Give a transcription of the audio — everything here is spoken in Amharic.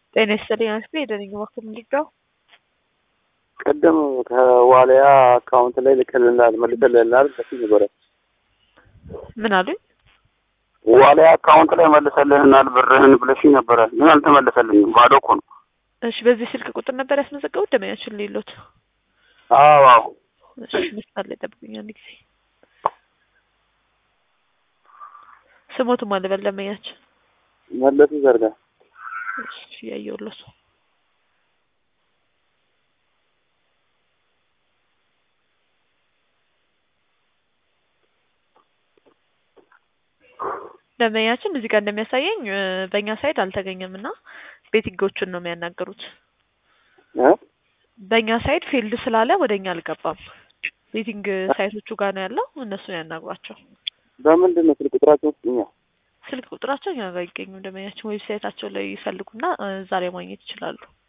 ጤና ይስጥልኝ አክስቴ የደነኝ በኩል እንዲጋው ቅድም ከዋልያ አካውንት ላይ ልክልናል መልሰልናል በፊት ነበረ። ምን አሉኝ? ዋልያ አካውንት ላይ መልሰልናል ብርህን ብለሽ ነበረ፣ ግን አልተመለሰልኝም። ባዶ እኮ ነው። እሺ፣ በዚህ ስልክ ቁጥር ነበር ያስመዘገቡት ደመኛችን ሌሎት? አዎ አዎ። እሺ፣ መስመር ላይ ጠብቁኝ አንድ ጊዜ። ስሞትም አልበል ደመኛችን መለሱ ዘርጋ እሺ፣ ያየሁለት ደንበኛችን እዚህ ጋር እንደሚያሳየኝ እ በእኛ ሳይድ አልተገኘም እና ቤቲንጎቹን ነው የሚያናገሩት። እ በእኛ ሳይድ ፊልድ ስላለ ወደ እኛ አልገባም። ቤቲንግ ሳይቶቹ ጋር ነው ያለው። እነሱን ያናግሯቸው። በምንድን ነው ስልክ ቁጥራቸው ውስጥ እኛ ስልክ ቁጥራቸው እኛ ጋር አይገኙም። ደንበኛችን ዌብሳይታቸው ላይ ይፈልጉና እ እዛ ላይ ማግኘት ይችላሉ።